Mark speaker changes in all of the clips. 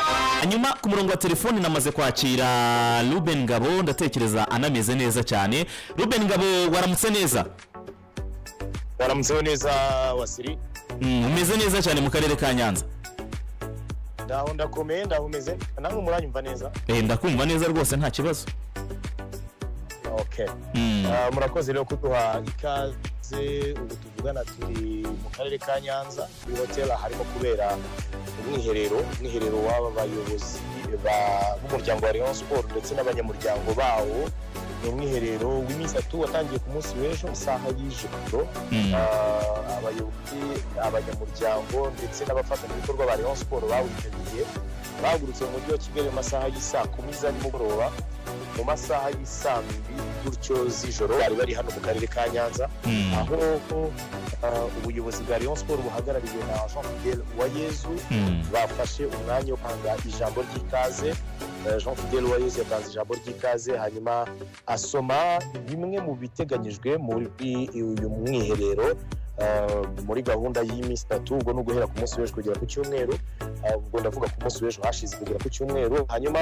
Speaker 1: aha ku murongo wa telefoni namaze kwakira ruben ngabo ndatekereza anameze neza cyane ruben ngabo waramutse neza
Speaker 2: waramutseho neza wasiri
Speaker 1: Mm, umeze neza cyane mu karere ka nyanza
Speaker 2: ndaho ndakomeye ndaho umeze nawe muranyumva neza
Speaker 1: Eh, ndakumva neza rwose nta kibazo
Speaker 2: okay
Speaker 1: Mm,
Speaker 2: Ah, murakoze rero kuduha ikaze ubu tuvugana turi mu karere ka nyanza kuri hoteli harimo kubera umwiherero umwiherero w'aba bayobozi ba- b'umuryango wa leon sport ndetse n'abanyamuryango bawo ni umwiherero w'iminsi atatu watangiye ku munsi w'ejo isaha y'ijoro
Speaker 1: mm,
Speaker 2: Ah, abayobozi abanyamuryango ndetse n'abafatanyabikorwa ba leon sport bawitabiye bahagurutse mu mujyi wa kigali mu masaha y'isaa kumi za nimugoroba mu masaha y'isaa mbiri gutyo z'ijoro bari bari hano mu karere ka nyanza
Speaker 1: mm,
Speaker 2: aho ah, ubuyobozi bwa leon sport buhagarariwe na jean fidel uwayezu
Speaker 1: mm.
Speaker 2: bafashe umwanya wo kwanga ijambo ry'ikaze Eh, jean fidel uwayezu yatanze ijambo ry'ikaze hanyuma asoma bimwe mu biteganyijwe muri uyu mwiherero eh, muri gahunda y'iminsi itatu ubwo ni uguhera ku munsi w'ejo kugera ku cyumweru Eh, ubwo ndavuga ku munsi w'ejo hashize kugera ku cyumweru hanyuma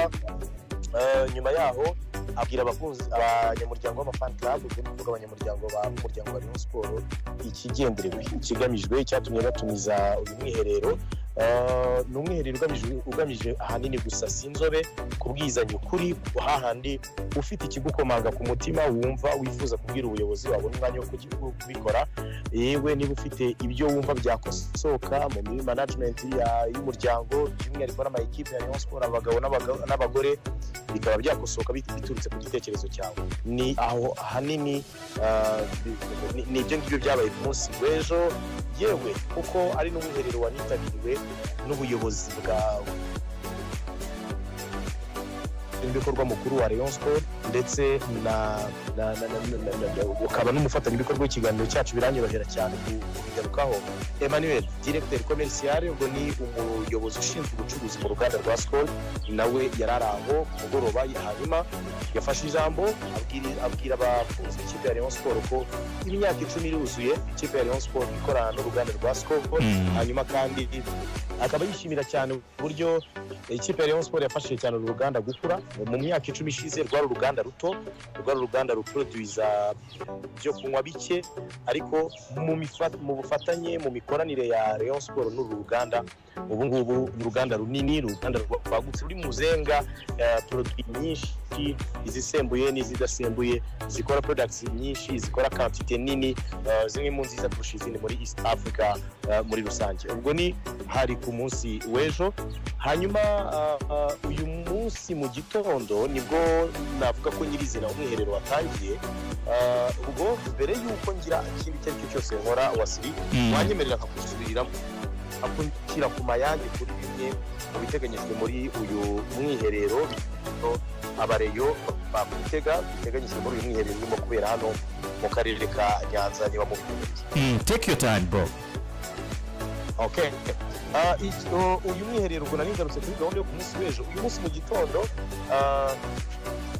Speaker 2: eh, nyuma yaho abwira abakunzi abanyamuryango b'amafan club ubwo ni ukuvuga abanyamuryango ba- b'umuryango wa Rayon Sport ikigenderewe ikigamijwe icyatumye batumiza uyu mwiherero Uh, ni umwiherero ugamije- ugamije ahanini gusa si inzobe kubwizanya ukuri hahandi ufite ikigukomanga ku mutima wumva wifuza kubwira ubuyobozi wabona umwanya wo kuki- wo kubikora yewe niba ufite ibyo wumva byakosoka mu mi- management ya- y'umuryango by'umwihariko n'amayikipe ya Rayon Sport abagabo n'abaga- n'abagore bikaba byakosoka bit- biturutse ku gitekerezo cyawe ni aho ahanini uh, bi- ni- ni ibyo ngibyo byabaye ku munsi w'ejo yewe kuko ari n'umwiherero wanitabiriwe n'ubuyobozi bwawe ibikorwa mukuru wa Rayon Sport ndetse na na- na- na- na- na- na- ukaba n'umufatanyabikorwa w'ikiganiro cyacu biranyorohera cyane ku- kubigarukaho Emmanuel directeur commercial ubwo ni umuyobozi ushinzwe ubucuruzi mu ruganda rwa Skol nawe yari ari aho ku mugoroba hanyuma yafashe ijambo abwiri- abwira abakunzi b'ikipe ya Rayon Sport ko imyaka icumi iruzuye ikipe ya Rayon Sport ikorana n'uruganda rwa Skol
Speaker 1: Mm.
Speaker 2: hanyuma kandi akaba yishimira cyane uburyo ikipe ya Rayon Sport yafashije cyane uru ruganda gukura mu myaka icumi ishize rwari uruganda ruto rwari uruganda ruproduiza byo kunywa bike ariko mu mifa- mu bufatanye mu mikoranire ya Rayon Sport n'uru ruganda ubu ngubu ni uruganda runini ni uruganda rwagutse ruri mu zenga eh, produit nyinshi izisembuye n'izidasembuye zikora products nyinshi zikora quantité nini eh, zimwe mu nziza kurusha izindi muri East Africa eh, muri rusange ubwo ni hari ku munsi w'ejo hanyuma ah, ah, uyu munsi mu gitondo nibwo navuga ko nyirizina umwiherero watangiye Ah, ubwo mbere y'uko ngira ikindi icyo ari cyo cyose nkora wasiri
Speaker 1: Mm.
Speaker 2: wanyemerera nkakusubiriramo akukira ku mayange kuri bimwe mu biteganyijwe muri uyu mwiherero no, abareyo bakutega biteganyijwe muri uyu mwiherero urimo kubera hano mu karere ka nyanza niba mubimenyeye
Speaker 1: Mm, take your time bro
Speaker 2: okay Ah, iki- o- uyu mwiherero ubwo nari ngarutse kuri gahunda yo ku munsi w'ejo uyu munsi mu gitondo ah,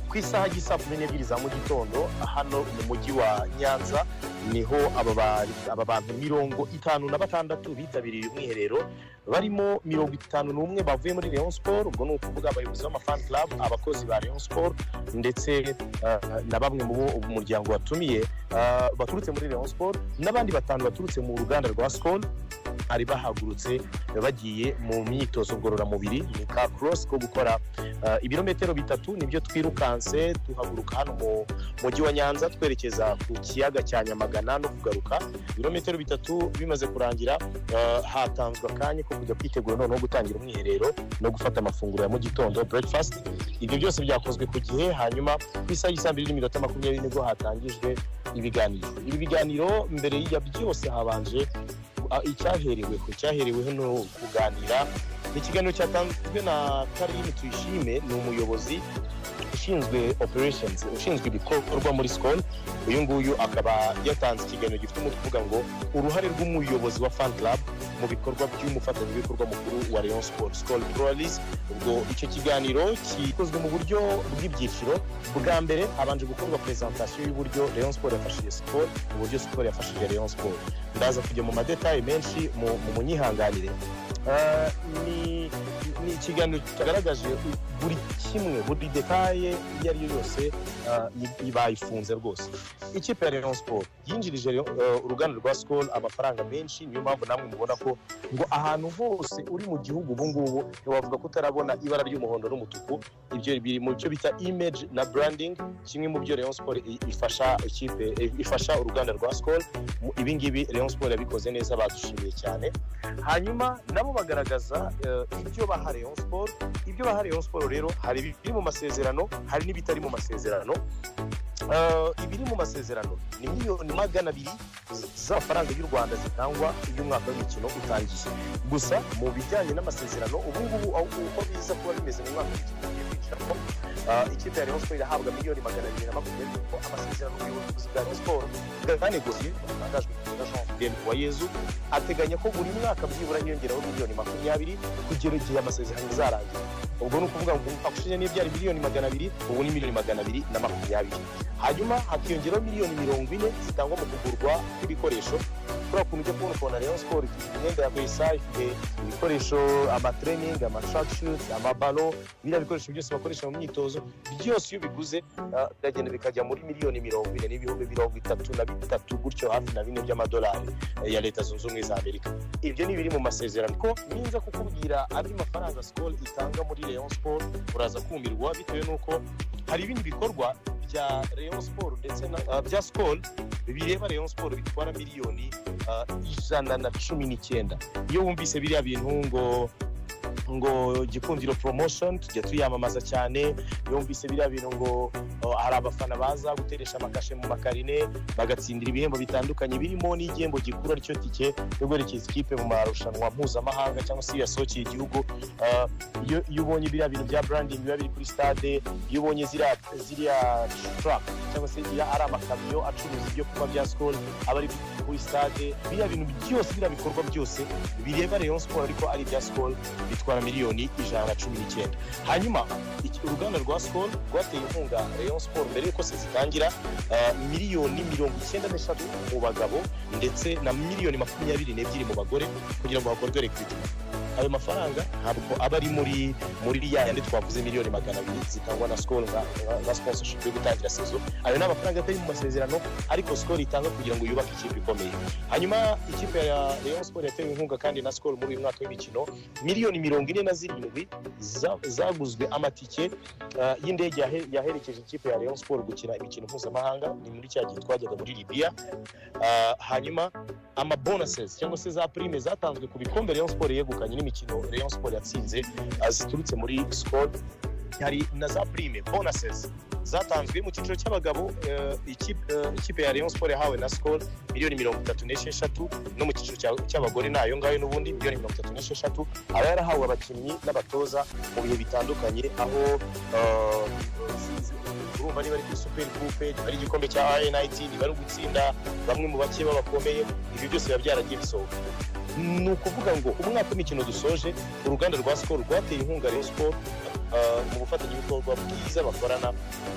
Speaker 2: ku isaha y'isaa kumi n'ebyiri za mu gitondo hano mu mujyi wa nyanza niho aba ba- aba bantu mirongo itanu na batandatu bitabiriye uyu mwiherero barimo mirongo itanu n'umwe bavuye muri leon sport ubwo ni ukuvuga abayobozi b'amafan club abakozi ba leon sport ndetse ah, na bamwe mu bo umuryango watumiye ah, baturutse muri leon sport n'abandi batanu baturutse mu ruganda rwa skol bari bahagurutse bagiye mu myitozo ngororamubiri ni ka cross ko gukora uh, ibirometero bitatu nibyo twirukanse duhaguruka hano mu mujyi wa nyanza twerekeza ku kiyaga cya nyamagana no kugaruka ibirometero bitatu bimaze kurangira uh, hatanzwe akanya ko kujya kwitegura noneho gutangira umwiherero no gufata amafunguro ya mu gitondo breakfast ibyo byose byakozwe ku gihe hanyuma ku isaha y'isaa mbiri n'iminota makumyabiri nibwo hatangijwe ibiganiro ibi biganiro mbere ya byose habanje a- icyahereweho cyahereweho ni ukuganira ni ikiganiro cyatanzwe na karine tuyishime ni umuyobozi ushinzwe operations ushinzwe ibikorwa muri sikoni uyu nguyu akaba yatanze ikiganiro gifite umutwe uvuga ngo uruhare rw'umuyobozi wa fan club mu bikorwa by'umufatanyabikorwa mukuru wa leon sport sikoni pluralis ubwo icyo kiganiro gikozwe mu buryo bw'ibyiciro bwa mbere habanje gukorwa presentation y'uburyo leon sport yafashije sikoni uburyo sikoni yafashije leon sport ndaza kujya mu madetaye menshi mu mu munyihanganire Ah, ni ni ikiganiro cyagaragaje buri kimwe buri detaye iyo ari yo yose ah, i- i- bayifunze rwose ikipe ya Rayon Sport yinjirije Rayon- eh, uruganda rwa Skol amafaranga menshi niyo mpamvu namwe mubona ko ngo ahantu hose uri mu gihugu ubu ngubu ntiwavuga ko utarabona ibara ry'umuhondo n'umutuku ibyo biri mu byo bita image na branding kimwe mu byo Rayon Sport i- ifasha ikipe i- ifasha uruganda rwa Skol Mu- ibi ngibi Rayon Sport yabikoze neza badushimiye cyane hanyuma nabo bagaragaza eh, ibyo baha Rayon Sport ibyo baha Rayon Sport rero hari ibiri mu masezerano hari n'ibitari mu masezerano Eh, ibiri mu masezerano ni miliyoni magana abiri z'amafaranga y'u Rwanda zitangwa iyo umwaka w'imikino utangiye gusa mu bijyanye n'amasezerano ubu ngubu aho- uko biza kuba bimeze mu mwaka w'imikino ugiye kwinjiramo eh, ikipe ya Rayon Sport irahabwa miliyoni magana abiri na makumyabiri kuko amasezerano y'ubuyobozi bwa Rayon Sport bwanegosiye bwatangajwe na Jean Pierre Uwayezu ateganya ko buri mwaka byibura hiyongeraho miliyoni makumyabiri kugera igihe amasezerano azarangira ubwo ni ukuvuga ngo umwaka ushize niyo byari miliyoni magana abiri ubu ni miliyoni magana abiri na makumyabiri hanyuma hakiyongeraho miliyoni mirongo ine zitangwa mu kugurwa kw'ibikoresho kubera ukuntu ujya kubona ukabona Rayon Sport ifite imyenda ya Versailles ifite ibikoresho amatraining amatracksuit amabalo biriya bikoresho byose bakoresha mu myitozo byose iyo ubiguze ah, biragenda bikajya muri miliyoni mirongo ine n'ibihumbi mirongo itatu na bitatu gutyo hafi na bine by'amadolari eh, ya leta zunze ubumwe za amerika ibyo ni ibiri mu masezerano ko ninza kukubwira andi mafaranga sikoro itanga muri Rayon Sport uraza kumirwa bitewe n'uko hari ibindi bikorwa bya Rayon Sport ndetse na ah, bya sikoro bireba Rayon Sport bitwara miliyoni ah, ijana na cumi n'icyenda iyo wumvise biriya bintu ngo ngo gikundiro promotion tujya tuyamamaza cyane yumvise biriya bintu ngo oh, hari abafana baza guteresha amakashe mu makarine bagatsindira ibihembo bitandukanye birimo n'igihembo gikuru aricyo tike yo guherekeza ikipe mu marushanwa mpuzamahanga cyangwa se yasokeye igihugu Ah, iyo iyo ubonye biriya bintu bya branding biba biri kuri stade iyo ubonye ziriya ziriya truck cyangwa se iya ari amakamyo acuruza ibyo kunywa bya skol aba ari kuri stade biriya bintu byose biriya bikorwa byose bireba Rayon Sport ariko ari ibya skol bitwara miliyoni ijana na cumi n'icyenda hanyuma iki- uruganda rwa sikoro rwateye inkunga rayon siporo mbere y'uko sezitangira miliyoni mirongo icyenda n'eshatu mu bagabo ndetse na miliyoni makumyabiri n'ebyiri mu bagore kugira ngo hakorwe rekwititi ayo mafaranga ntabwo aba ari muri muri ya yandi twavuze miliyoni magana abiri zitangwa na sikoro nka nka sponsorship yo gutangira sezo ayo ni amafaranga atari mu masezerano ariko sikoro itanga kugira ngo yubake ikipe ikomeye hanyuma ikipe ya rayon siporo yatewe inkunga kandi na sikoro muri uyu mwaka w'imikino miliyoni mirongo ine na zirindwi za- zaguzwe amatike ah, y'indege yahe- yaherekeje ikipe ya Rayon Sport gukina imikino mpuzamahanga ni muri cya gihe twajyaga muri Libya Ah, hanyuma ama bonuses cyangwa se za prime zatanzwe ku bikombe Rayon Sport yegukanye n'imikino Rayon Sport yatsinze ah, ziturutse muri Skol hari na za prime bonuses zatanzwe mu cyiciro cy'abagabo eh, ikipe eh, ikipe ya Rayon Sport yahawe na Skol miliyoni mirongo itatu n'esheshatu no mu cyiciro cya- cy'abagore ni ayo ngayo n'ubundi miliyoni mirongo itatu n'esheshatu aba yarahawe abakinnyi n'abatoza mu bihe bitandukanye aho eh, urumva niba ari kuri superi gurupe niba ari igikombe cya rnit niba ari ugutsinda bamwe mu bake babakomeye ibyo byose biba byaragiye bisohoka ni ukuvuga ngo umwaka w'imikino dusoje uruganda rwa sikoro rwateye inkunga rayon sikoro mu bufatanyabikorwa bwiza bakorana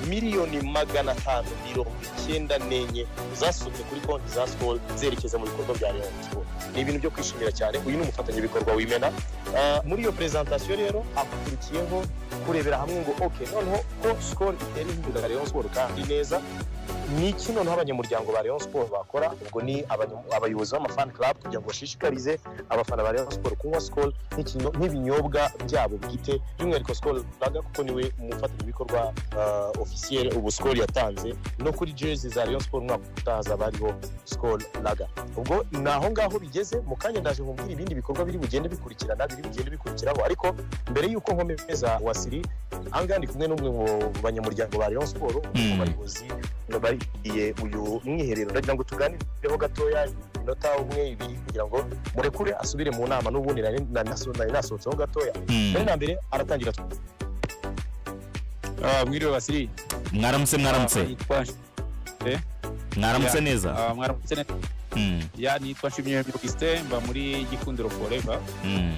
Speaker 2: miliyoni magana atanu mirongo icyenda n'enye zasohotse kuri konti za sikoro zerekeza mu bikorwa bya rayon sikoro ni ibintu byo kwishimira cyane uyu ni umufatanyabikorwa wimena Ah, muri iyo perezantasiyo rero hakurikiyeho kurebera hamwe ngo ok noneho ko sikoro itera inkunga rayon sikoro kandi neza ni iki noneho abanyamuryango ba Rayon Sport bakora ubwo ni abanya- abayobozi b'amafan club kugira ngo bashishikarize abafana ba Rayon Sport kunywa Skol nk'ikino- nk'ibinyobwa byabo bwite by'umwihariko Skol Lager kuko niwe umufatanyabikorwa uh, officiel ubu Skol yatanze no kuri jersey za Rayon Sport umwaka utaha hazaba hariho Skol Lager ubwo ni aho ngaho bigeze mu kanya ndaje nkubwira ibindi bikorwa biri bugende bikurikirana biri bugende bikurikiraho ariko mbere y'uko nkomeza wasiri ahangaha ndi kumwe n'umwe mu banyamuryango ba Rayon Sport mu
Speaker 1: Hmm.
Speaker 2: bayobozi bariye uyu mwiherero ndagira ngo tuganireho gatoya iminota umwe ibiri kugira ngo murekure asubire mu nama n'ubundi nari nari naso- nari nasohotseho gatoya mbere na mbere aratangira
Speaker 3: Ah, mwiriwe basiri
Speaker 1: mwaramutse
Speaker 3: Ah,
Speaker 1: mwaramutse
Speaker 3: nitwa
Speaker 1: mwaramutse neza
Speaker 3: ah, mwaramutse neza
Speaker 1: Mm,
Speaker 3: ya nitwa nshimye Augustin mba muri gikundiro forever
Speaker 1: mm,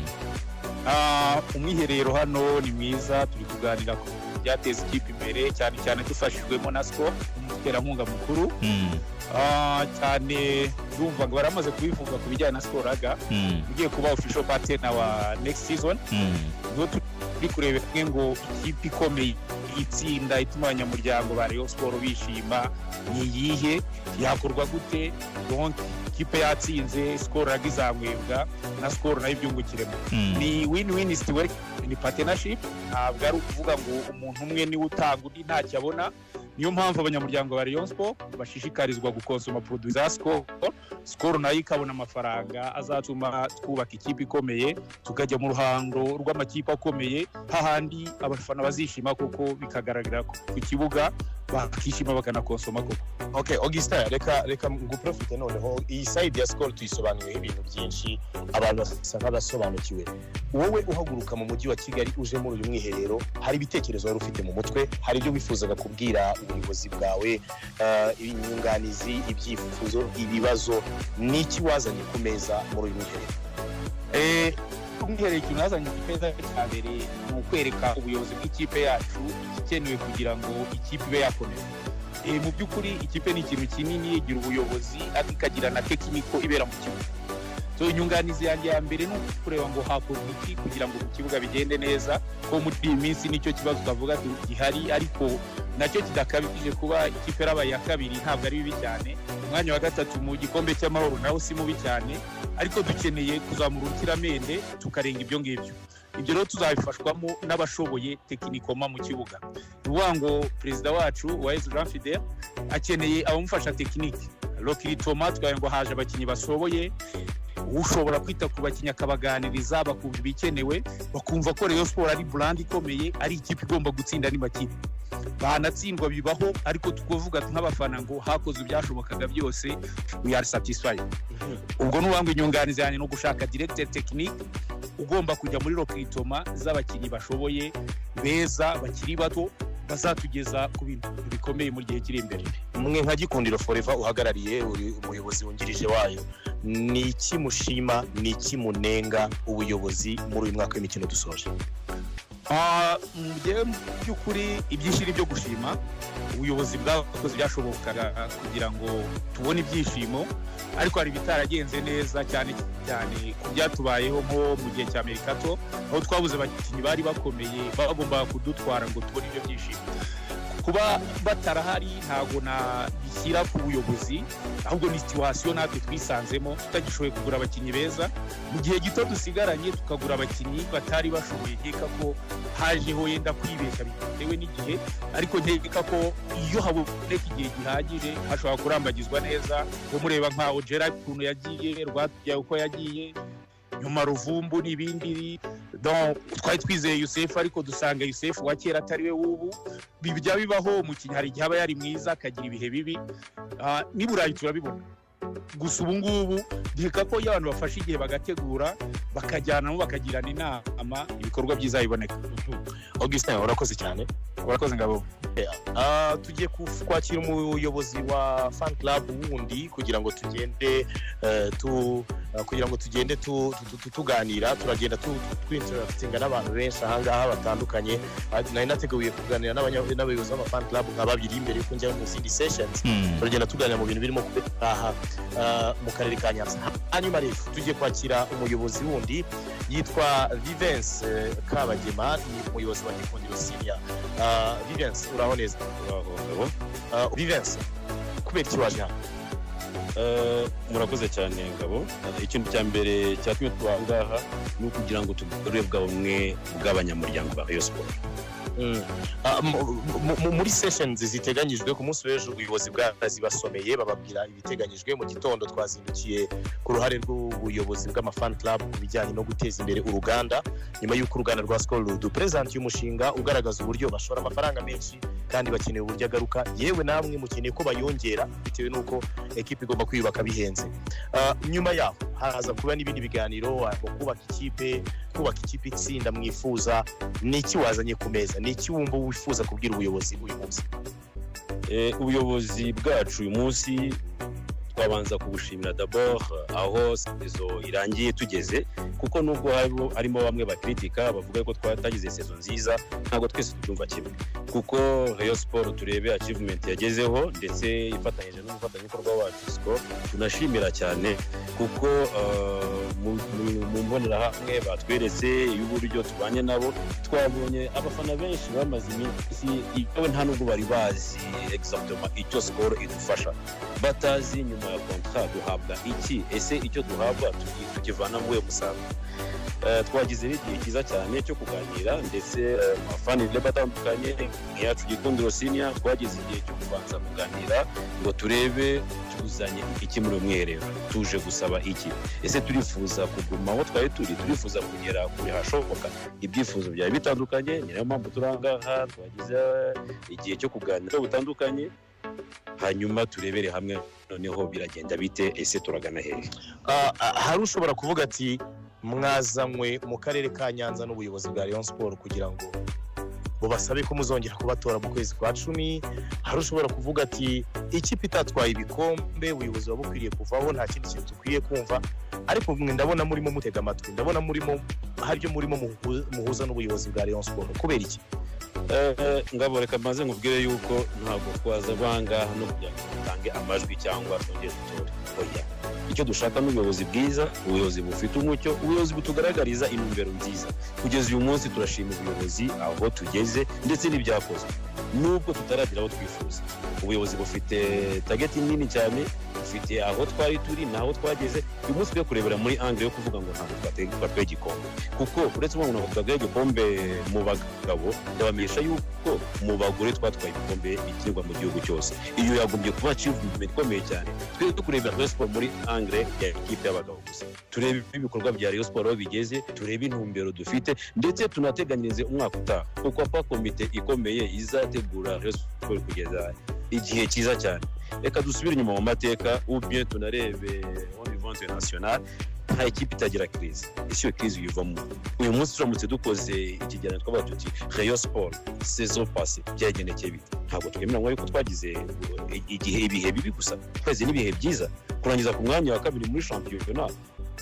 Speaker 3: Ah, umwiherero hano ni mwiza turi kuganira ku byateza ikipe imbere cyane cyane dufashijwemo na sco umuterankunga mukuru
Speaker 1: mm,
Speaker 3: Ah, cyane ndumva ngo baramaze kubivuga ku bijyanye na siporo aga
Speaker 1: mm,
Speaker 3: ugiye kuba official partner wa next season
Speaker 1: mm,
Speaker 3: niwo turi turi kurebera hamwe ngo ikipe ikomeye itsinda ituma abanyamuryango ba Rayon siporo bishima ni iyihe yakorwa gute donc ikipe yatsinze sikoro nabwo izamwebwa na sikoro nayo ibyungukiremo
Speaker 1: Mm.
Speaker 3: ni win win situation ni partnership ntabwo ari ukuvuga ngo umuntu umwe niwe utanga undi ntacyo abona niyo mpamvu abanyamuryango ba Rayon Sport bashishikarizwa gukonsoma produit za Skol Skol nayo ikabona amafaranga azatuma twubaka ikipe ikomeye tukajya mu ruhando rw'amakipe akomeye hahandi abafana bazishima koko bikagaragarira ku ku kibuga bakishima bakanakonsoma koko
Speaker 2: okay augustin reka reka nguprofite noneho iyi sayidi ya sikoro tuyisobanuriyeho ibintu byinshi abantu basa nk'abasobanukiwe wowe uhaguruka mu mujyi wa kigali uje muri uyu mwiherero hari ibitekerezo wari ufite mu mutwe hari ibyo wifuzaga kubwira ubuyobozi bwawe eh, inyunganizi ibyifuzo ibibazo ni iki wazanye ku meza muri uyu mwiherero
Speaker 3: Eh, umwiherero ikintu nazanye ku meza cya mbere ni ukwereka ubuyobozi bw'ikipe yacu igikenewe kugira ngo ikipe ibe yakomeza Eh, mu by'ukuri ikipe ni ikintu kinini igira ubuyobozi ariko ikagira na tekiniko ibera mu kibuga so inyunganizi yanjye ya mbere ni ukureba ngo hakorwa iki kugira ngo ku kibuga bigende neza ko muri iyi minsi nicyo kibazo twavuga tu- gihari ariko nacyo kidakabije kuba ikipe yarabaye iya kabiri ntabwo ari bibi cyane umwanya wa gatatu mu gikombe cy'amahoro nawo si mubi cyane ariko dukeneye kuzamura urukiramende tukarenga ibyo ngibyo ibyo rero tuzabifashwamo n'abashoboye tekinikoma mu kibuga ni ukuvuga ngo perezida wacu wayizi jean fidel akeneye abamufasha tekinike rokiri toma twawe ngo haje abakinnyi bashoboye ushobora kwita ku bakinnyi akabaganiriza bakumva ibikenewe bakumva ko reyo siporo ari burandi ikomeye ari ikipe igomba gutsinda ni makipe banatsindwa bibaho ariko tukuvuga nk'abafana ngo hakozwe ibyashobokaga byose we are satisfied ubwo n'uwambwe inyunganizi yanjye ni ugushaka directeur technique ugomba kujya muri rokitoma z'abakinnyi bashoboye beza bakiri bato bazatugeza ku bintu bikomeye mu gihe kiri imbere
Speaker 2: mwe nka gikundiro foreva uhagarariye uri umuyobozi wungirije wayo ni iki mushima ni iki munenga ubuyobozi muri uyu mwaka w'imikino dusoje
Speaker 3: Ah, mu gihe mu by'ukuri ibyinshi ni byo gushima ubuyobozi bwakoze ibyashobokaga kugira ngo tubone ibyishimo ariko hari ibitaragenze neza cyane cyane ku byatubayeho nko mu gihe cya merikato aho twabuze abakinnyi bari bakomeye bagombaga kudutwara ngo tubone ibyo byishimo kuba batarahari ntabwo nabishyira ku buyobozi ahubwo ni situwasiyo natwe twisanzemo tutagishoboye kugura abakinnyi beza mu gihe gito dusigaranye tukagura abakinnyi batari bashoboye nkeka ko hajeho yenda kwibeshya bitewe n'igihe ariko nkeka ko iyo haboneka igihe gihagije hashobora kurambagizwa neza uwo mureba nka ogera ukuntu yagiye rwatubyaye uko yagiye nyuma ruvumbu n'ibindi Donc, twari twizeye yusefu ariko dusanga yusefu wa kera atari we w'ubu bijya bibaho umukinnyi hari igihe aba yari mwiza akagira ibihe bibi Ah, n'i burayi turabibona gusa ubu ngubu nkeka ko iyo abantu bafashe igihe bagategura bakajyanamo bakagirana inama ibikorwa byiza biboneka
Speaker 2: augustin urakoze cyane
Speaker 3: urakoze ngabo
Speaker 2: Ah, tugiye kuf- kwakira umuyobozi wa fan club wundi kugira ngo tugende eh, tu ah, kugira ngo tugende tu- tu- tu- tuganira turagenda tu- tu- twinteragitinga n'abantu benshi ahangaha batandukanye Ah, nari nateguye kuganira n'abanya- n'abayobozi b'ama fan club nka babiri mbere yuko njya mu zindi sessions
Speaker 1: Mm.
Speaker 2: turagenda tuganira mu bintu birimo kuba aha ah, mu karere ka nyanza hanyuma rero tugiye kwakira umuyobozi wundi yitwa vivense eh, kabagema ni umuyobozi wa gikundiro siriya vivense uraho neza Ah, vivense kubera iki waje hano
Speaker 4: Eh, murakoze cyane ngabo Eh, ikintu cya mbere cyatumye tuba aha ngaha ni ukugira ngo tugorore bwa bumwe bw'abanyamuryango ba rayon siporo
Speaker 2: Ah, mu- mu- mu- muri sessions ziteganyijwe ku munsi w'ejo ubuyobozi bwazibasomeye bababwira ibiteganyijwe mu gitondo twazindukiye ku ruhare rw'ubuyobozi bw'amafan club ku bijyanye no guteza imbere uruganda nyuma y'uko uruganda rwa skol ruduperezanti y'umushinga ugaragaza uburyo bashora amafaranga menshi kandi bakeneye uburyo agaruka yewe namwe mukeneye ko bayongera bitewe n'uko ekipa igomba kwiyubaka bihenze Ah, nyuma yaho haza kuba n'ibindi biganiro ah, mu kubaka ikipe kubaka ikipe itsinda mwifuza ni iki wazanye ku meza ni iki wumva wifuza kubwira ubuyobozi uyu munsi
Speaker 4: Eh, ubuyobozi bwacu uyu munsi twabanza kubushimira dabord aho sezo irangiye tugeze kuko nubwo harimo- harimo bamwe bakritika bavuga ko twatagize sezo nziza ntabwo twese tubyumva kimwe kuko Rayon Sport turebe achievement yagezeho ndetse ifatanyije n'umufatanyabikorwa wacu Skol tunashimira cyane kuko uh, mu mu- mu mbonerahamwe batweretse y'uburyo tubanye nabo twabonye abafana benshi bamaze iminsi yewe nta nubwo bari bazi exactement icyo Skol idufasha batazi nyuma ya kontra duhabwa iki ese icyo duhabwa tuki- tukivana muri uyu musaruro Eh, twagize n'igihe cyiza cyane cyo kuganira ndetse eh, mu bafana bagiye batandukanye nkiyacu gikundiro sinia twagize igihe cyo kubanza kuganira ngo turebe tuzanye iki muri uyu mwiherero tuje gusaba iki ese turifuza kuguma aho twari turi turifuza kugera kure hashoboka ibyifuzo byari bitandukanye ni nayo mpamvu turi aha ngaha twagize eh, igihe cyo kuganira butandukanye hanyuma turebere hamwe noneho biragenda bite ese turagana hehe
Speaker 2: Ah, ah, hari ushobora kuvuga ati mwazanywe mu karere ka nyanza n'ubuyobozi bwa Rayon Sport kugira ngo bubasabe ko muzongera kubatora mu kwezi kwa cumi hari ushobora kuvuga ati ikipe itatwaye ibikombe ubuyobozi buba bukwiriye kuvaho nta kindi kintu dukwiye kumva ariko mwe ndabona murimo mutega amatwi ndabona murimo haryo murimo muhu- muhuza n'ubuyobozi bwa Rayon Sport kubera iki
Speaker 4: Eh, ngabo reka maze nkubwire yuko ntabwo twaza guhangaha no kugira ngo dutange amajwi cyangwa twongere dutore oya icyo dushaka ni ubuyobozi bwiza ubuyobozi bufite umucyo ubuyobozi butugaragariza intumbero nziza kugeza uyu munsi turashima ubuyobozi aho tugeze ndetse n'ibyakozwe nubwo tutaragira aho twifuza ubuyobozi bufite tageti nini cyane bufite aho twari turi n'aho twageze uyu munsi tujya kurebera muri angire yo kuvuga ngo ntabwo twate- twatwaye igikombe kuko uretse ubona ngo twatwaye igikombe mu bagabo ndabamenyesha yuko mu bagore twatwaye ibikombe bikinirwa mu gihugu cyose iyo yagombye kuba achievement ikomeye cyane twe tukurebera Rayon Sport muri angire ya ekipe y'abagabo gusa turebe ibikorwa bya Rayon Sport aho bigeze turebe intumbero dufite ndetse tunateganyirize umwaka utaha kuko apa komite ikomeye izategura Rayon Sport kugeza igihe cyiza cyane reka dusubire inyuma mu mateka ubye tunarebe on vivant national nta ikipe itagira crise ese iyo crise uyivamo uyu munsi turamutse dukoze ikigereranyo twabaga tuti Rayon Sport saison passée byagendekeye bite ntabwo twemeranywa yuko twagize eh, igihe ibihe bibi gusa twese n'ibihe byiza kurangiza ku mwanya wa kabiri muri shampiyona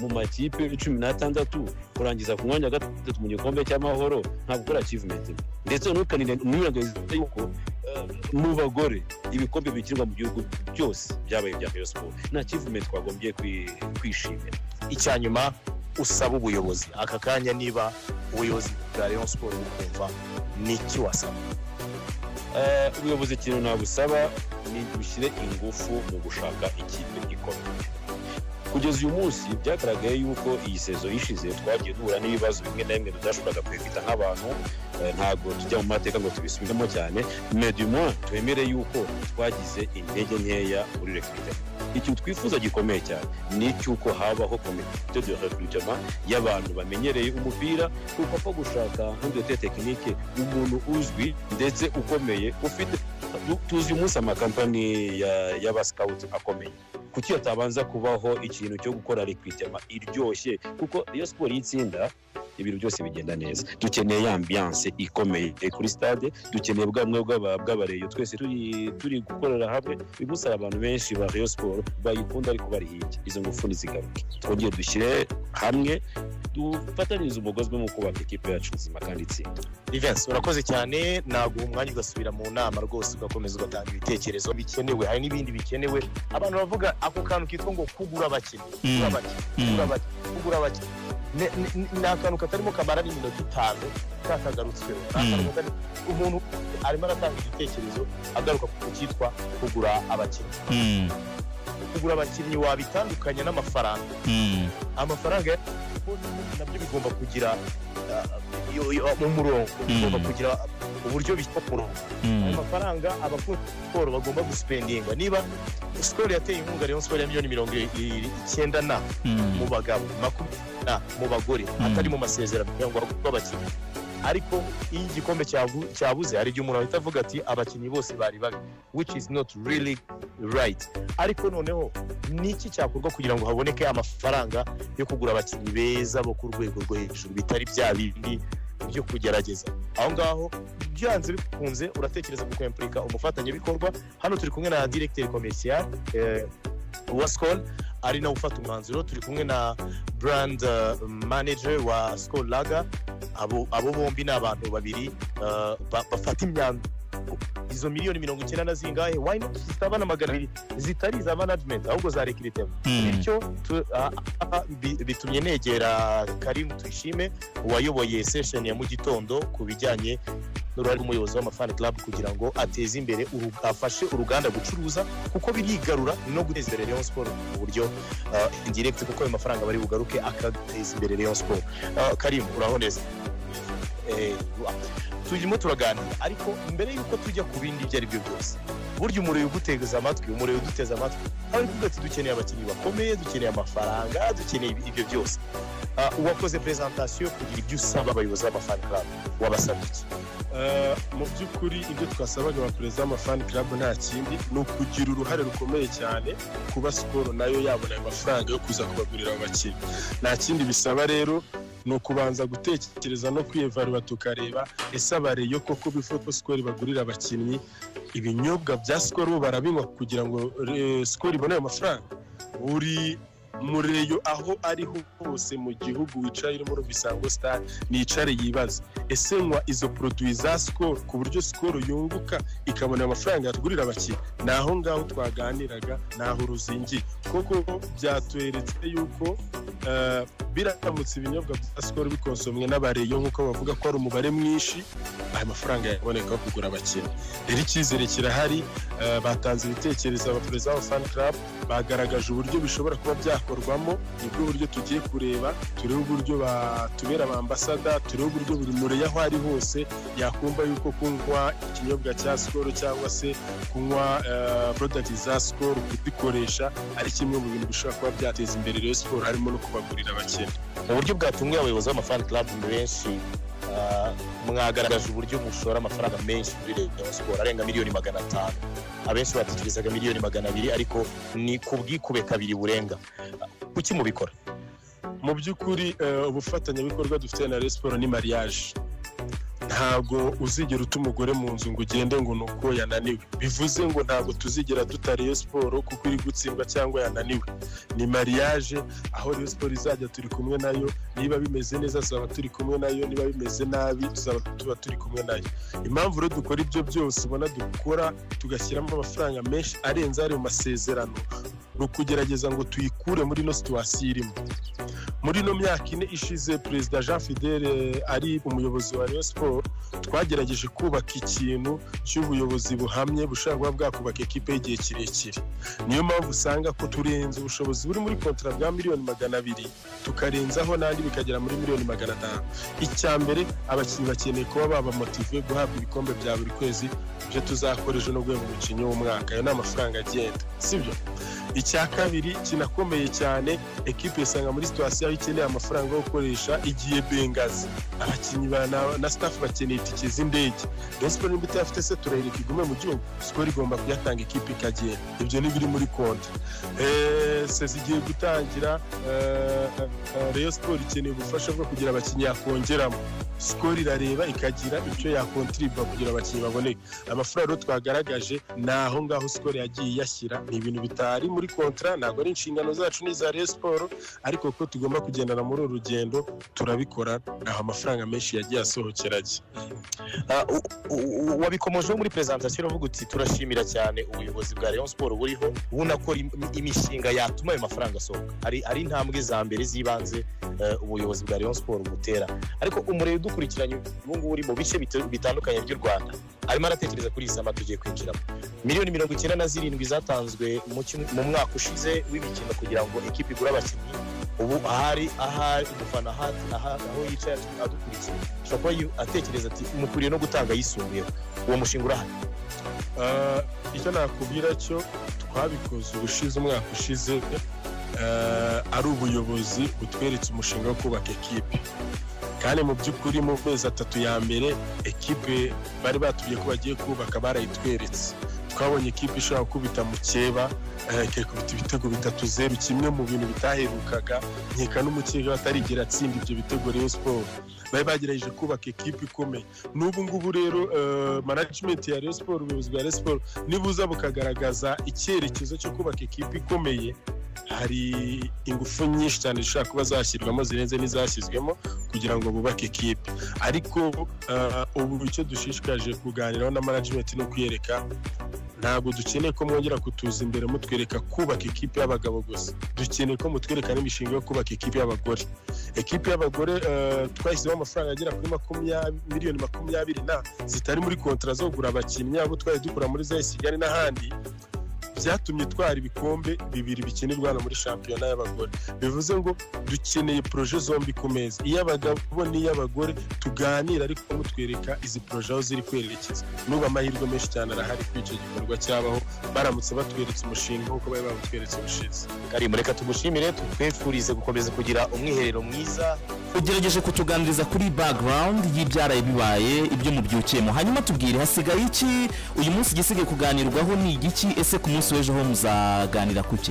Speaker 4: mu makipe cumi n'atandatu kurangiza ku mwanya wa gatatu mu gikombe cy'amahoro ntabwo ari achievement ndetse ntukanirengagirize yuko eh, mu bagore ibikombe bikinirwa mu gihugu byose byabaye ibya Rayon Sport nta achievement twagombye kwi- kwishimira
Speaker 2: icyanyuma usaba ubuyobozi aka kanya niba ubuyobozi bwa Rayon Sport bukumva n'iki wasaba
Speaker 4: Eh, ubuyobozi ikintu nabusaba ni dushyire ingufu mu gushaka ikipe ikomeye kugeza uyu munsi byagaragaye yuko iyi sezo ishize twagiye duhura n'ibibazo bimwe na bimwe tudashoboraga kwifita nk'abantu eh, ntabwo tujya mu mateka ngo tubisubiremo cyane mais du moins twemere yuko twagize intege nkeya muri recrutement ikintu twifuza gikomeye cyane ni icy'uko habaho komite de recrutement y'abantu bamenyereye umupira kuko ko gushaka nk'udute tekinike umuntu uzwi ndetse ukomeye ufite tu- tuzi umunsi amakampani ya- y'abasikawuti akomeye kuki hatabanza kubaho ikintu cyo gukora rekwitema iryoshye kuko iyo siporo y'itsinda ibintu byose bigenda neza dukeneye ambiyanse ikomeye kuri stade dukeneye bwamwe bw'abareyo twese turi turi gukorera hamwe bigusaba abantu benshi ba Rayon Sport bayikunda ariko bari hirya izo ngufu ntizigaruke twongere dushyire hamwe dufatanyirize umugozi umwe mu kubaka ikipe yacu nzima kandi itsinda
Speaker 2: Events urakoze cyane naguha umwanya ugasubira mu nama rwose ugakomeza ugatanga ibitekerezo bikenewe hari n'ibindi bikenewe abantu bavuga ako kantu kitwa ngo kugura abakinnyi kugura
Speaker 1: Mm,
Speaker 2: abakinnyi kugura
Speaker 1: mm.
Speaker 2: abakinnyi kugura abakinnyi Ne- ne- ne- ni akantu katarimo kamara n'iminota itanu katagarutsweho Ni akantu katari- umuntu arimo aratanga igitekerezo agaruka ku cyitwa kugura abakinnyi
Speaker 1: Mm,
Speaker 2: kugura abakinnyi wabitandukanya n'amafaranga
Speaker 1: mm.
Speaker 2: amafaranga ya- nabyo bigomba kugira uh, iyo- iyo- mu murongo bigomba kugira uburyo bishyirwa ku murongo ayo
Speaker 1: Mm,
Speaker 2: mafaranga abakora siporo bagomba gusipendinga niba sikoro yateye inkunga Rayon Sport ya miliyoni mirongo i- i- icyenda na mu
Speaker 1: mm.
Speaker 2: bagabo makumyabiri na mu bagore atari mu masezerano kugira ngo bagurwe abakinnyi ariko iyo igikombe cyabu- cyabuze hari igihe umuntu ahita avuga ati abakinnyi bose bari babi which is not really right ariko noneho ni iki cyakorwa kugira ngo haboneke amafaranga yo kugura abakinnyi beza bo ku rwego rwo hejuru bitari bya bindi byo kugerageza aho ngaho byanze bikunze uratekereza ku kwempurika umufatanyabikorwa hano turi kumwe na directeur commercial eh, wa skol ari nawe ufata umwanzuro turi kumwe na brand eh, manager wa skol laga abo, abo bombi ni abantu babiri eh, ba- bafata imyanzuro izo miliyoni mirongo icyenda na zingahe why not zitaba na magana abiri zitari iza management ahubwo za recruitment
Speaker 1: Mm.
Speaker 2: bityo tu- ah, ah, bi- bitumye negera karimu tuyishime wayoboye session ya mu gitondo ku bijyanye n'uruhare rw'umuyobozi w'amafani club kugira ngo ateze imbere uru- afashe uruganda gucuruza kuko birigarura no guteza imbere Rayon Sports mu buryo ah, indirect kuko ayo mafaranga bari bugaruke akateza imbere Rayon Sports Ah, karimu uraho neza Eh, wa- turimo turaganira ariko mbere y'uko tujya ku bindi ibyo ari byo byose burya umuriro uguteza amatwi umuriro uduteza amatwi ari kuvuga ati dukeneye abakinnyi bakomeye dukeneye amafaranga dukeneye ibi- ibyo byose Ah, uwakoze presentation kugira ibyo usaba abayobozi b'amafani club wabasabye iki
Speaker 5: Eh, mu by'ukuri ibyo twasabaga abaperezida b'amafani club nta kindi ni ukugira uruhare rukomeye cyane kuba siporo nayo yabona ayo mafaranga yo kuza kubagurira abo bakinnyi nta kindi bisaba rero ni ukubanza gutekereza no kwiyevarura tukareba ese abareyo koko bifuza ko sikoro bagurira abakinnyi ibinyobwa bya sikoro bo barabinywa kugira ngo eh, sikoro ibone ayo mafaranga buri mureyo aho ariho hose mu gihugu wicaye urimo urumva sitari nicare yibaza ese nywa izo poroduwi za sikoro ku buryo sikoro yunguka ikabona amafaranga yatugurira abakiriya ni aho ngaho twaganiraga ni aho uruzingiye kuko byatweretse yuko eh, biramutse ibinyobwa bya sikoro bikonsomwe n'abareyo nk'uko bavuga ko ari umubare mwinshi aya mafaranga yaboneka yo kugura abakiriya rero icyizere kirahari eh, batanze ibitekerezo abaperezida ba fan club bagaragaje uburyo bishobora kuba byakorwamo nibwo buryo tugiye kureba turebe uburyo batubera abambasada turebe uburyo buri mureyo aho ari hose yakumva yuko kunywa ikinyobwa cya sikoro cyangwa se kunywa porodagiti za sikoro kuzikoresha ari kimwe mu bintu bishobora kuba byateza imbere rero siporo harimo no kubagurira abakene
Speaker 2: mu buryo bwatunguye abayobozi b'amafani club benshi ah, mwagaragaje uburyo mushora amafaranga menshi muri leta ya siporo arenga miliyoni magana atanu abenshi batekerezaga miliyoni magana abiri ariko ni ku bwikube kabiri burenga kuki mubikora
Speaker 5: mu by'ukuri eh, ubufatanyabikorwa dufite na Rayon siporo ni mariage ntabwo uzigera uta umugore mu nzu ngo ugende ngo ni uko yananiwe bivuze ngo ntabwo tuzigera duta Rayon siporo kuko iri gutsindwa cyangwa yananiwe ni mariage aho Rayon siporo izajya turi kumwe nayo niba bimeze neza tuzaba turi kumwe nayo niba bimeze nabi tuzaba tuba turi kumwe nayo impamvu rero dukora ibyo byose ubona dukora tugashyiramo amafaranga menshi arenze ari mu masezerano ni ukugerageza ngo tuyikure muri ino situwasiyo irimo muri ino myaka ine ishize perezida jean fidele ari umuyobozi wa rayon siporo twagerageje kubaka ikintu cy'ubuyobozi buhamye bushobora kuba bwakubaka ekipe y'igihe kirekire niyo mpamvu usanga ko turenze ubushobozi buri muri kontara bwa miliyoni magana abiri tukarenzaho n'andi bikagera muri miliyoni magana atanu icya mbere abakinnyi bakeneye kuba babamotive guhabwa ibikombe bya buri kwezi ibyo tuzakora ejo no guhemba umukinnyi w'umwaka ayo ni amafaranga agenda sibyo icya kabiri kinakomeye cyane ekipe isanga muri situwasiyo aho ikeneye amafaranga yo gukoresha igiye bengazi abakinnyi ba- na- na sitafu bakeneye itike z'indege rero siporo niba itayafite se turahirika igume mu gihugu siporo igomba kuyatanga ekipe ikagenda ibyo ni biri muri konti Eh, sezi igiye gutangira eh, eh, rayon siporo ikeneye ubufasha bwo kugira abakinnyi yakongeramo sikoro irareba ikagira icyo yakontiriba kugira abakinnyi baboneke amafaranga rero twagaragaje ni aho ngaho sikoro yagiye iyashyira ni ibintu bitari muri kontara ntabwo ari inshingano zacu n'iza rayon siporo ariko ko tugomba kugendana muri uru rugendo turabikora naho amafaranga menshi yagiye asohokera ajya
Speaker 2: Ah, u- u- u- wabikomojeho muri presentation uravuga uti turashimira cyane ubuyobozi bwa Rayon Sport buriho bunakora im- imishinga yatuma ayo mafaranga asohoka ari ari intambwe za mbere z'ibanze eh, ubuyobozi bwa Rayon Sport butera ariko umurebe udukurikiranye ubu ngubu uri mu bice bit- bitandukanye by'u Rwanda arimo aratekereza kuri izi tugiye kwinjiramo miliyoni mirongo icyenda na zirindwi zatanzwe mu cyum- mu mwaka ushize w'imikino kugira ngo ekipe igure abakinnyi ubu ahari ahari umufana ahari aha- aho yicaye atu- adukurikiye ashobora kuba yu- atekereza ati mukwiriye no gutanga ayisumbuyeho uwo mushinga urahari
Speaker 5: Ah, icyo nakubwira cyo twabikoze ubushize umwaka ushize ah, ari ubuyobozi butweretse umushinga wo kubaka ekipe kandi mu by'ukuri mu mezi atatu ya mbere ekipe bari batubwiye ko bagiye kubaka barayitweretse twabonye ekipe ishobora gukubita mukeba eh, ikakubita ibitego bitatu zeru kimwe mu bintu bitaherukaga nkeka n'umukeka atarigera atsinda ibyo bitego Rayon Sport bari bagerageje kubaka ekipe ikomeye n'ubu ngubu rero eh, management ya Rayon Sport ubuyobozi bwa Rayon Sport nibuza bukagaragaza icyerekezo cyo kubaka ekipe ikomeye hari ingufu nyinshi cyane zishobora kuba zashyirwamo zirenze n'izashyizwemo kugira ngo bubake ikipe ariko eh, ubu icyo dushishikaje kuganiraho na management ni ukuyereka ntabwo dukeneye ko mwongera kutuza imbere mutwereka kubaka ikipe y'abagabo gusa dukeneye ko mutwereka n'imishinga yo kubaka ikipe y'abagore ekipe y'abagore eh, twashyizeho amafaranga agera kuri makumyabiri miliyoni makumyabiri na zitari muri kontara zo kugura abakinnyi abo twari dukura muri zaya kigali n'ahandi byatumye twara ibikombe bibiri bikinirwa hano muri shampiyona y'abagore bivuze ngo dukeneye poroje zombi ku meza iy'abagabo n'iy'abagore tuganira ariko mutwereka izi poroje aho ziri kwerekeza n'ubu amahirwe menshi cyane arahari kuri icyo gikorwa cyabaho baramutse batweretse umushinga nk'uko bari bawutweretse ubushize
Speaker 2: karimbo reka tumushimire tutwifurize gukomeza kugira umwiherero mwiza
Speaker 1: ugerageje kutuganiriza kuri background y'ibyaraye bibaye ibyo mubyukiyemo hanyuma tubwire hasigaye iki uyu munsi igisigaye kuganirwaho ni igiki ese ku munsi w'ejo ho muzaganira ku ki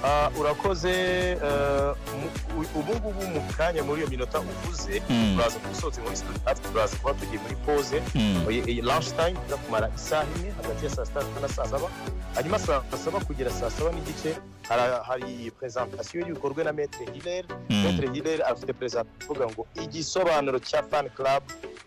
Speaker 2: Ah, urakoze eh, mu- u- ubu ngubu mu kanya muri iyo minota uvuze
Speaker 1: Mm.
Speaker 2: turaza kuba usohotse muri studio natwe turaza kuba tugiye muri pause
Speaker 1: Mm.
Speaker 2: Oye, iyi lunch time iza kumara isaha imwe hagati ya saa sita na saa saba hanyuma saa saba kugera saa saba n'igice hara- hari presentation y'ibikorwa na metre hilaire
Speaker 1: Mm.
Speaker 2: metre hilaire afite presentation ivuga ngo igisobanuro cya fan club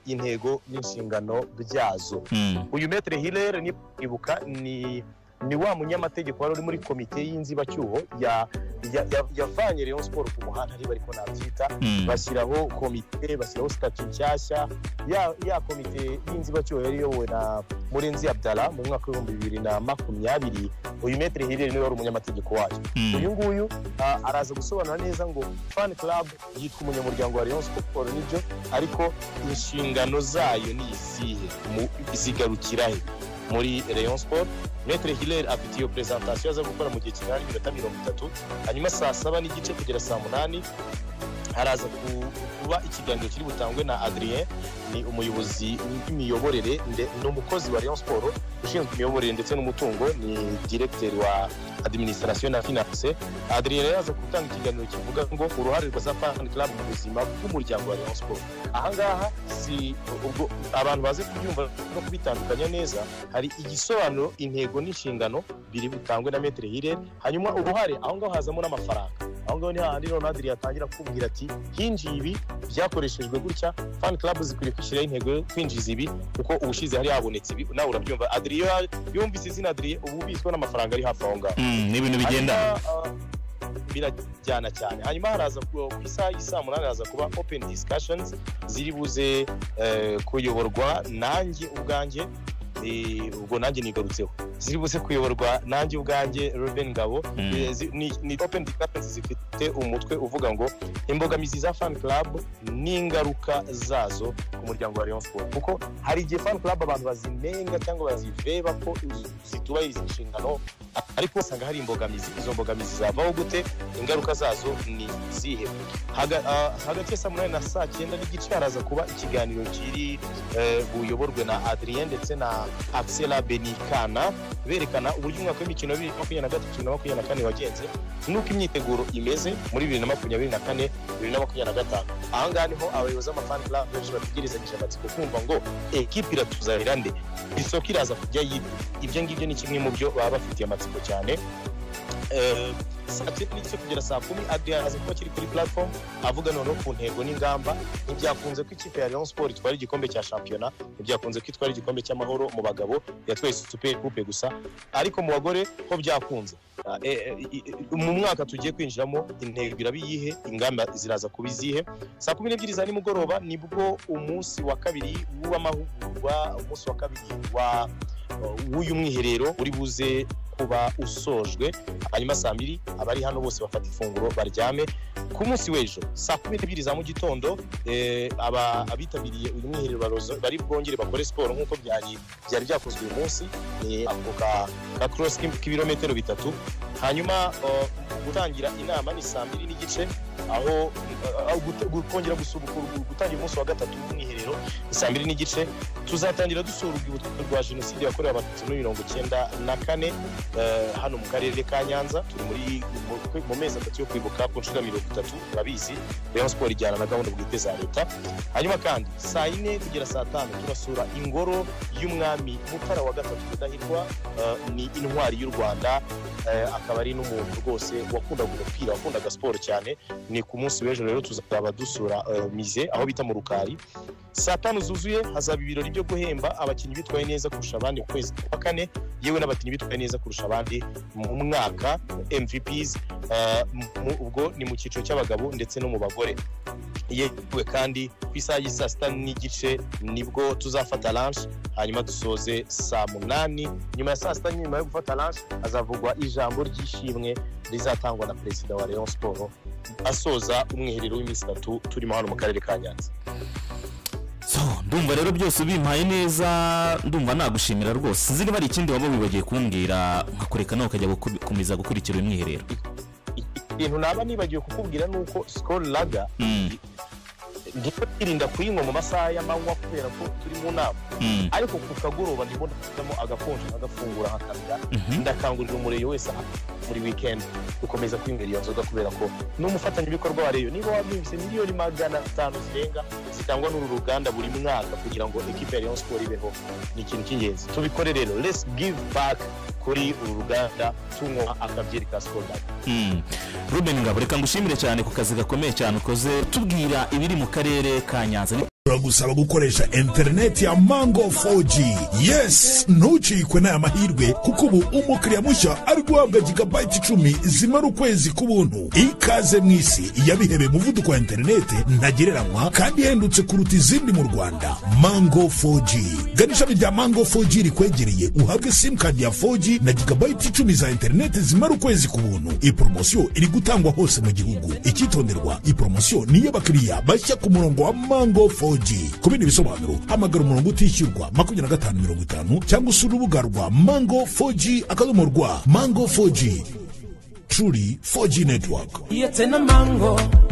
Speaker 2: intego n'inshingano byazo
Speaker 1: Mm.
Speaker 2: uyu metre hilaire ni ibuka ni ni wa munyamategeko wari uri muri komite y'inzibacyuho ya ya- ya- yavanye Rayon Sport ku muhanda niba ariko nabyita
Speaker 1: Mm.
Speaker 2: bashyiraho komite bashyiraho sitati nshyashya ya, ya komite y'inzibacyuho yari iyobowe na murenzi abdala mu mwaka w'ibihumbi bibiri na makumyabiri uyu metere hirere niwe wari umunyamategeko wayo
Speaker 1: Mm.
Speaker 2: uyu nguyu ah, araza gusobanura neza ngo fan club yitwa umunyamuryango wa rayon sport nibyo ariko inshingano zayo ni izihe mu- zigarukira he muri rayon sport metere hirere afite iyo presentation aza gukora mu gihe kingana n'iminota mirongo itatu hanyuma saa saba n'igice kugera saa munani haraza ku- kuba ikiganiro kiri butangwe na adrien ni umuyobozi w'imiyoborere nde- ni umukozi wa rayon sport ushinzwe imiyoborere ndetse n'umutungo ni diregiteri wa administration na finance adrien rero yaza gutanga ikiganiro kivuga ngo uruhare rwa safari club mu buzima bw'umuryango wa rayon sport ahangaha si ubwo abantu baze kubyumva no kubitandukanya neza hari igisobanuro intego n'inshingano biri butangwe na metere hirere hanyuma uruhare aho ngaho hazamo n'amafaranga aho ngaho ni hahandi noneho adiri yatangira kubwira ati hinjiye ibi byakoreshejwe gutya fan club zikwiriye kwishyiraho intego yo kwinjiza ibi kuko ubushize hari habonetse ibi nawe urabyumva adiri iyo yumvise izina adiri uba ubitswe n'amafaranga ari hafi aho ngaho
Speaker 1: Mm. ni ibintu bigenda
Speaker 2: Hanyuma, uh, birajyana cyane hanyuma haraza ku ku isaha y'isaa munani haraza kuba open discussions ziri buze eh, kuyoborwa nanjye ubwanjye eh, ubwo nanjye nigarutseho ziri buze kuyoborwa nanjye ubwanjye Ruben Ngabo
Speaker 1: Mm.
Speaker 2: Eh, zi- ni ni open discussions zifite umutwe uvuga ngo imbogamizi za fan club n'ingaruka zazo ku muryango wa Rayon Sport kuko hari igihe fan club abantu bazinenga cyangwa bazireba ko zitubahiriza inshingano ariko usanga hari imbogamizi izo mbogamizi zavaho gute ingaruka zazo ni izihe Haga- ah, hagati ya saa munani na saa cyenda n'igice haraza kuba ikiganiro kiri eh, buyoborwe na adrien ndetse na axela benikana berekana uburyo umwaka w'imikino wa bibiri na makumyabiri na gatatu bibiri na makumyabiri na kane wagenze n'uko imyiteguro imeze muri bibiri na makumyabiri na kane bibiri na makumyabiri na gatanu aha ngaha niho abayobozi b'amafani club benshi bategerezanyije amatsiko kumva ngo ekipi iratuzanira nde isoko iraza kujya yipi ibyo ngibyo ni kimwe mu byo baba bafitiye amatsiko cyane Eh, saa cyenda n'igice kugera saa kumi adrian aza kuba kiri kuri platform avuga noneho ku ntego n'ingamba ntibyakunze ko ikipe ya Rayon Sport itwara igikombe cya shampiyona ntibyakunze ko itwara igikombe cy'amahoro mu bagabo yatwaye super coupe gusa ariko mu bagore ho byakunze Ah, eh, eh, i- i- mu mwaka tugiye kwinjiramo intego iraba iyihe ingamba ziraza kuba izihe saa kumi n'ebyiri za nimugoroba nibwo umunsi wa kabiri w'amahugurwa umunsi wa kabiri wa w'uyu mwiherero uri buze kuba usojwe hanyuma saa mbiri abari hano bose bafata ifunguro baryame ku munsi w'ejo saa kumi n'ebyiri za mu gitondo eh, aba- abitabiriye uyu mwiherero barozo- bari bwongere bakore siporo nk'uko byari byari byakozwe uyu munsi ni ako ka ka cross k'im- k'ibirometero bitatu hanyuma eh, gutangira inama ni saa mbiri n'igice aho eh, aho gut- gu- kongera gusubukura gutangira umunsi wa gatatu w'umwiherero ni saa mbiri n'igice tuzatangira dusura urwibutso rwa jenoside yakorewe abatutsi muri mirongo icyenda na kane eh, hano mu karere ka nyanza turi muri mu- mu mezi atatu yo kwibuka ku nshuro ya mirongo itatu murabizi rayon siporo ijyana na gahunda bwite za leta hanyuma kandi saa yine kugera saa tanu turasura ingoro y'umwami mutara wa gatatu rudahigwa eh, ni intwari y'u rwanda eh, akaba akaba ari n'umuntu rwose wakundaga umupira wakundaga siporo cyane ni ku munsi w'ejo rero tuzaba dusura eh, mize aho bita mu rukari saa tanu zuzuye hazaba ibirori byo guhemba abakinnyi bitwaye neza kurusha abandi mu kwezi kwa kane yewe n'abakinnyi bitwaye neza kurusha abandi mu mwaka mvps eh, mu- ubwo ni mu cyiciro cy'abagabo ndetse no mu bagore yewe kandi ku isaha y'i saa sita n'igice nibwo tuzafata lanshi hanyuma dusoze saa munani nyuma ya saa sita nyuma yo gufata lanshi hazavugwa ijambo ry'ishimwe rizatangwa na perezida wa rayon siporo asoza umwiherero w'iminsi itatu turimo hano mu karere ka nyanza
Speaker 1: So, ndumva rero byose ubimpaye neza ndumva nagushimira rwose sinzi niba hari ikindi waba wibagiwe kumbwira nkakureka nawe ukajya guku- gukomeza gukurikira uyu mwiherero
Speaker 2: ikintu naba nibagiwe kukubwira ni uko sikoro raga
Speaker 1: Mm,
Speaker 2: ndimo kwirinda kuyinywa mu masaha y'amanywa kubera ko turi mu nama
Speaker 1: mm,
Speaker 2: ariko ku kagoroba ndimo ndafitamo agakonje nkagafungura nkakarya
Speaker 1: mhm.
Speaker 2: ndakangurira umuriro wese aha muri weekend gukomeza kwinywera iyo nzoga kubera ko n'umufatanyabikorwa wa reyo niba wabyimbye miliyoni magana atanu zirenga zitangwa n'uru ruganda buri mwaka kugira ngo ekipe ya rayon siporo ibeho ni ikintu cy'ingenzi tubikore rero let's give back kuri uru ruganda tunywa akabyeri ka sikoro
Speaker 1: Mm. ruben ngabo reka ngushimire cyane ku kazi gakomeye cyane ukoze tubwira ibiri mu karere ka nyanza ni-
Speaker 6: turagusaba gukoresha interineti ya mango 4g yes ntucikwe n'aya mahirwe kuko ubu umukiriya mushya ari guhabwa gigabayiti icumi zimara ukwezi k'ubuntu ikaze mu isi yabihebeye umuvuduko wa interineti ntagereranywa kandi ihendutse kuruta izindi mu rwanda mango 4g gana ishami rya mango 4g rikwegereye uhabwe simukadi ya 4g na gigabayiti icumi za interineti zimara ukwezi ku buntu iyi poromosiyo iri gutangwa hose mu gihugu icyitonderwa iyi poromosiyo ni iy'abakiriya bashya ku murongo wa mango 4g ku bindi bisobanuro hamagara umurongo utishyurwa makumyabiri na gatanu mirongo itanu cyangwa usura urubuga rwa mango 4g akadomo rwa mango 4g truly 4g network
Speaker 7: It's in a mango.